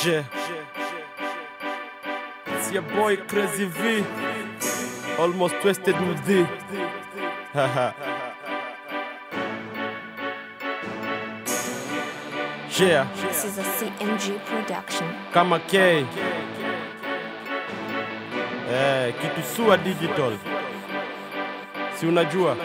Yeah. It's your boy Crazy V. Almost twisted with D. Haha. yeah. This is a CMG production. Kama K. Eh, kitu sua digital. Si unajua?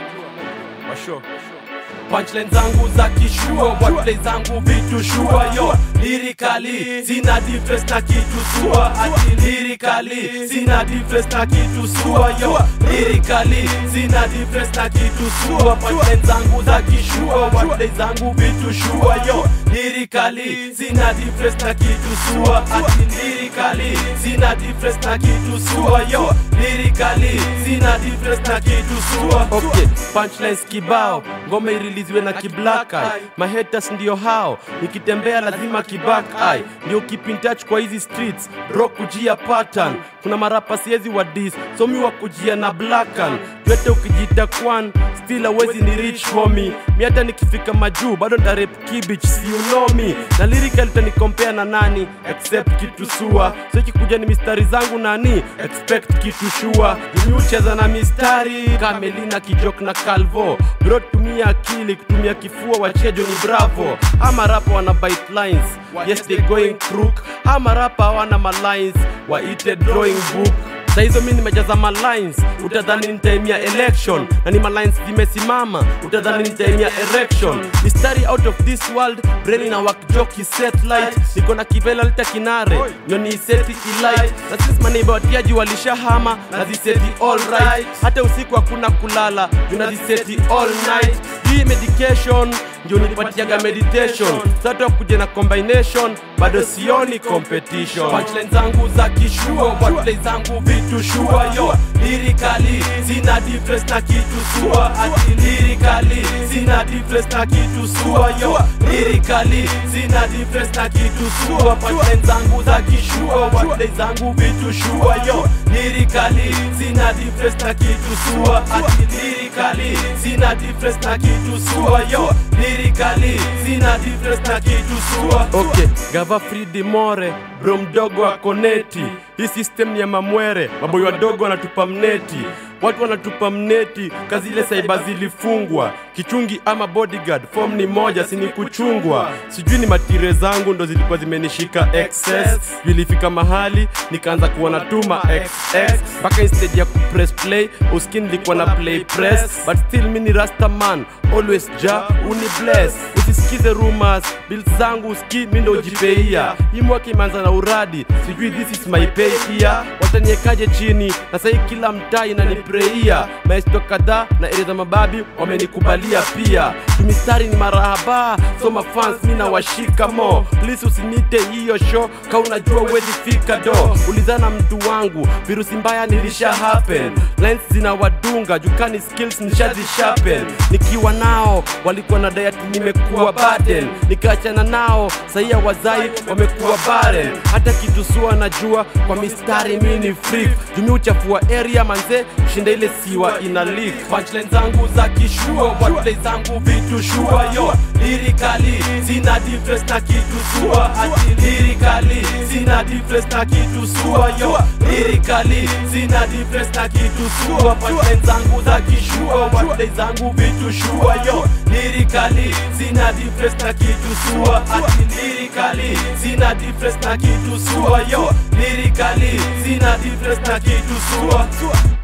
Washo. punchline zangu za kishua wordplay zangu vitu shua yo lirikali zina difference na kitu sua ati lirikali zina difference na kitu sua yo lirikali zina difference na kitu sua punchline zangu za kishua wordplay zangu vitu shua yo lirikali zina difference na kitu sua ati lirikali zina difference na kitu sua yo lirikali zina difference na kitu sua Okay, punchlines kibao, ngoma iriliziwe na kiblack eye. Mahaters ndio hao, nikitembea lazima kiback eye. Ndio keep in touch kwa hizi streets, bro kujia pattern. Kuna marapa siezi wa dis, so mi wa kujia na blackan. Twete ukijita kwan, still hawezi ni rich homie. Mi hata nikifika majuu, bado ntarep kibich, si you know me. Na lyrical utanikompea na nani, except kitu sua. So ikikuja ni mistari zangu nani, expect kitu shua. Mimi ucheza na mistari, Kamelina kijok na Calvo. Bro tumia akili, kutumia kifua wachejo ni bravo. Ama rapa wana bite lines, yes they going crook. Ama rapa hawana malines, waite drawing book Saa hizo mi nimejaza malines, utadhani nitaimia election na ni malines zimesimama, utadhani nitaimia erection. Mistari out of this world, brain na wakjoki satellite, niko na kivela lita kinare, ndio ni seti ilight, na sisi maneiba watiaji walishahama na ziseti all right, hata usiku hakuna kulala, juu na ziseti all night. Hii medication ndio nipatiaga meditation, sasa kuja na combination, bado sioni competition. punchline zangu za kishua wordplay zangu vitu shua yo lirikali zina difference na kitu sua ati lirikali zina difference na kitu sua yo lirikali zina difference na kitu sua punchline zangu za kishua wordplay zangu vitu shua yo lirikali zina difference na kitu sua ati lirikali zina difference na kitu sua yo lirikali zina difference na kitu sua Okay, gava Fridi More, bro mdogo ako neti. Hii system ni ya mamwere, maboyo wadogo wanatupa mneti. Watu wanatupa mneti, kazi ile saiba zilifungwa. Kichungi ama bodyguard, form ni moja, si ni kuchungwa. Sijui ni matire zangu ndo zilikuwa zimenishika excess. Vilifika mahali nikaanza kuona tuma xx mpaka instead ya kupress play, uskin nilikuwa na play press, but still mi ni rasta man, always ja uni bless. Usisikize rumors, bills zangu uski mi ndo ujipeia. Hii mwaka imeanza na uradi, sijui this is my pay pia. Wataniekaje chini na sahii kila mtaa inanipreia. Maestro kadhaa na ere za mababi wamenikubalia pia. Tumistari ni marahaba, so mafans mi nawashika mo. Please usinite hiyo show, ka unajua uwezi fika do. Ulizana mtu wangu, virusi mbaya nilisha happen. Lines zinawadunga, jukani skills nishazishapen. Nikiwa nao walikuwa na diet nimekuwa burden. Nikaachana nao sahia wazai wamekuwa barren. Hata kitu sua najua kwa mistari mi ni freak. Jumi uchafua area manze, shinda ile siwa ina leak. punchline zangu za kishua wordplay zangu vitu shua yo lirikali zina difference na kitu sua ati lirikali zina difference na kitu sua yo lirikali zina difference na kitu sua punchline zangu za kishua wordplay zangu vitu shua yo lirikali zina difference na kitu sua ati lirikali zina difference na kitu sua yo lirikali zina difference na kitu sua